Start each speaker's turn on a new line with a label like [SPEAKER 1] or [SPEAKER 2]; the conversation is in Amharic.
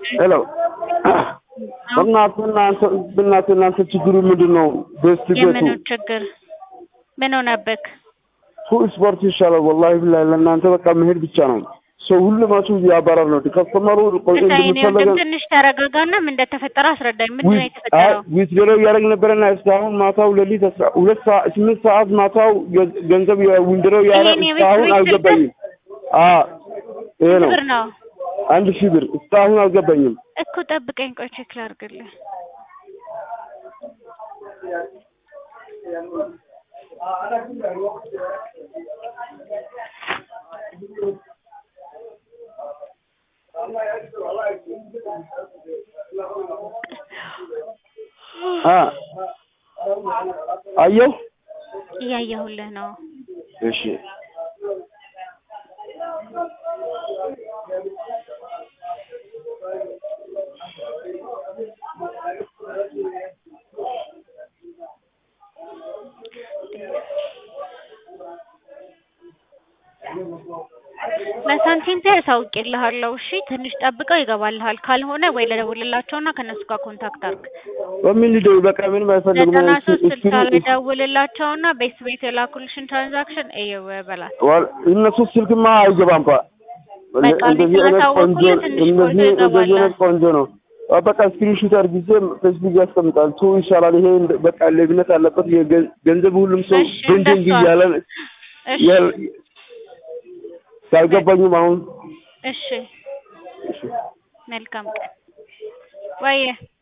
[SPEAKER 1] ሄሎ በእናትህ እናንተ በእናትህ እናንተ ችግሩ ምንድን ነው? ቤስት ቤቱ
[SPEAKER 2] የምኑ ችግር ምን ሆነብክ?
[SPEAKER 1] ቱ ስፖርት ይሻላል። ወላሂ ብላሂ ለእናንተ በቃ መሄድ ብቻ ነው። ሰው ሁሉማችሁ እያባረር ነው። ከስተመሩ ቆይ
[SPEAKER 2] እኔ ወንድም
[SPEAKER 1] እንደምፈለገ
[SPEAKER 2] ትንሽ ተረጋጋና ምን እንደተፈጠረ አስረዳኝ። ምንድን ነው የተፈጠረው?
[SPEAKER 1] ዊት ዶሎ እያደረግ ነበረና እስካሁን ማታው ሌሊት አስራ ሁለት ሰዓት ስምንት ሰዓት ማታው ገ- ገንዘብ ዊንድሮ እያደረግ
[SPEAKER 2] ይሄን የቤት
[SPEAKER 1] እስካሁን
[SPEAKER 2] ቤት
[SPEAKER 1] አልገባኝም። አ ይሄ ነው
[SPEAKER 2] ብር ነው
[SPEAKER 1] አንድ ሺህ ብር እስካሁን አልገባኝም።
[SPEAKER 2] እኮ ጠብቀኝ፣ ቆይ ቼክ ላድርግልህ።
[SPEAKER 1] አ አየሁ።
[SPEAKER 2] እያየሁልህ ነው።
[SPEAKER 1] እሺ
[SPEAKER 2] ለሳንቲም ፔ አሳውቅልሃለሁ። እሺ ትንሽ ጠብቀው ይገባልሃል። ካልሆነ ወይ ለደውልላቸውና ከነሱ ጋር ኮንታክት አድርግ።
[SPEAKER 1] በምን ሊደውል በቃ ምንም አይፈልግም።
[SPEAKER 2] ዘጠና
[SPEAKER 1] እሱ-
[SPEAKER 2] ሶስት
[SPEAKER 1] እሱ-
[SPEAKER 2] ስልሳ ላይ ደውልላቸውና ቤት ቤት የላኩልሽን ትራንዛክሽን እየው በላት።
[SPEAKER 1] ዋል- እነሱ ስልክማ አይገባም። ባ
[SPEAKER 2] በቃ
[SPEAKER 1] እንደዚህ አይነት ቆንጆ
[SPEAKER 2] ስላሳወቁልህ ትንሽ ቆይቶ
[SPEAKER 1] እንደዚህ እንደዚህ
[SPEAKER 2] ይገባል።
[SPEAKER 1] አይነት ቆንጆ ነው። አ በቃ ስክሪንሾት አድርጊዜ ፌስቡክ ያስቀምጣል። ቱ ይሻላል። ይሄ እንደ- በቃ ሌብነት አለበት። የገ- ገንዘብ ሁሉም ሰው
[SPEAKER 2] እሺ፣
[SPEAKER 1] ድንድንግ
[SPEAKER 2] እንደሷ።
[SPEAKER 1] እያለ
[SPEAKER 2] እሺ
[SPEAKER 1] ያል- ሳይገባኝም አሁን
[SPEAKER 2] እሺ፣ መልካም ቀን ወየ